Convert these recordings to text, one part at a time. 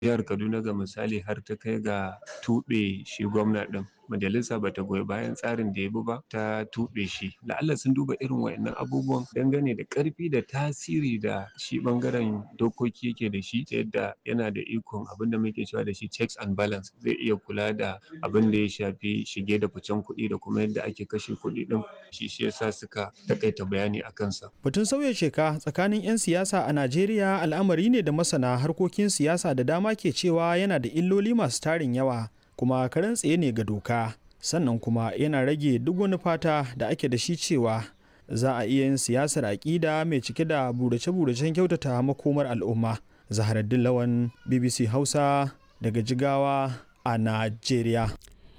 jihar Kaduna ga misali har ta kai ga tuɓe shi gwamna ɗin majalisa bata goyi bayan tsarin da ya bi ba ta tuɓe shi la'alla sun duba irin waƴannan abubuwan dangane da ƙarfi da tasiri da shi ɓangaren dokoki yake da shi ta yadda yana da ikon abinda muke cewa da shi checks and balance zai iya kula da abinda ya shafi shige da ficen kuɗi da kuma yadda ake kashe kuɗi ɗin shi shi yasa suka taƙaita bayani a kansa. Batun sauya sheka tsakanin 'yan siyasa a Najeriya al'amari ne da masana harkokin siyasa da dama ke cewa yana da illoli masu tarin yawa kuma karen tsaye ne ga doka sannan kuma yana rage duk wani fata da ake da shi cewa za a iya yin siyasar aƙida mai cike da burace-buracen kyautata makomar al'umma. Zaharaddin Lawan BBC Hausa daga Jigawa a Najeriya.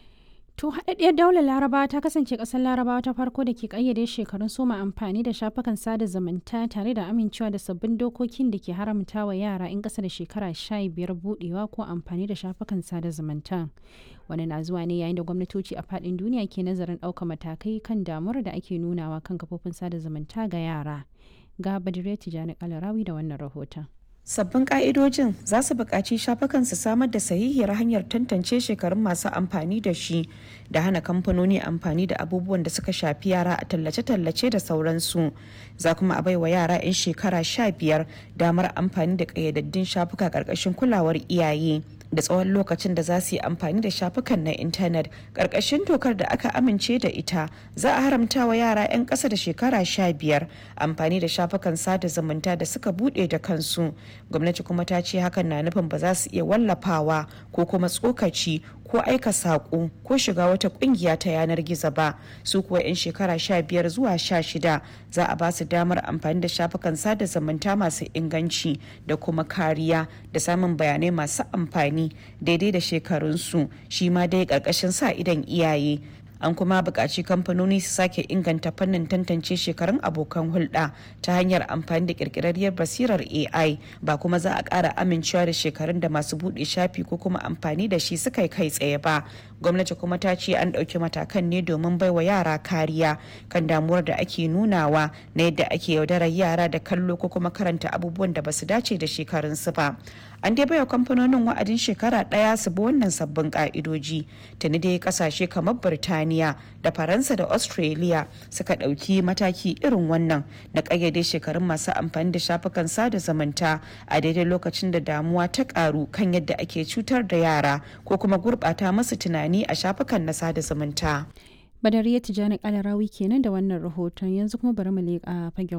To haɗaɗɗiyar daular Laraba ta kasance ƙasar Larabawa ta farko da ke ƙayyade shekarun soma amfani da shafukan sada zumunta tare da amincewa da sabbin dokokin da ke haramta wa yara 'yan ƙasa da shekara sha biyar buɗewa ko amfani da shafukan sada zumunta. Wani na zuwa ne yayin da gwamnatoci a faɗin duniya ke nazarin ɗaukar matakai kan damuwar da ake nunawa kan kafofin sada zumunta ga yara. Ga Badire Tijjani Kalarawi da wannan rahoton. Sabbin ƙa'idojin za su buƙaci shafukan su samar da sahihiyar hanyar tantance shekarun masu amfani da shi da hana kamfanoni amfani da abubuwan da suka shafi yara a tallace-tallace da sauransu. Za kuma a baiwa yara 'yan shekara sha biyar damar amfani da ƙayyadaddun shafuka ƙarƙashin kulawar iyaye. da tsawon lokacin da za su yi amfani da shafukan na intanet ƙarƙashin dokar da aka amince da ita za a haramta wa yara 'yan ƙasa da shekara sha biyar amfani da shafukan sada zumunta da suka buɗe da kansu gwamnati kuma ta ce hakan na nufin ba za su iya wallafawa ko kuma tsokaci ko aika saƙo ko shiga wata ƙungiya ta yanar gizo ba su kuwa 'yan shekara sha biyar zuwa sha shida za a ba su damar amfani da shafukan sada zumunta masu inganci da kuma kariya da samun bayanai masu amfani daidai da shekarunsu shi ma dai ƙarƙashin sa idan iyaye an kuma buƙaci kamfanoni su sake inganta fannin tantance shekarun abokan hulɗa ta hanyar amfani da ƙirƙirarriyar basirar ai ba kuma za a ƙara amincewa da shekarun da masu buɗe shafi ko kuma amfani da shi suka kai tsaye ba gwamnati kuma ta ce an ɗauki matakan ne domin baiwa yara kariya kan damuwar da ake nunawa na yadda ake yaudarar yara da kallo ko kuma karanta abubuwan da basu dace da shekarunsu ba an dai baiwa kamfanonin wa'adin shekara ɗaya su bi wannan sabbin ka'idoji tuni dai kasashe kamar birtaniya da faransa da australia suka ɗauki mataki irin wannan na ƙayyade shekarun masu amfani da shafukan sada zumunta a daidai lokacin da damuwa ta ƙaru kan yadda ake cutar da yara ko kuma gurɓata masu tunani a shafukan na sada zumunta Badariya Tijjani Kalarawi kenan da wannan rahoton yanzu kuma bari mu leƙa fagen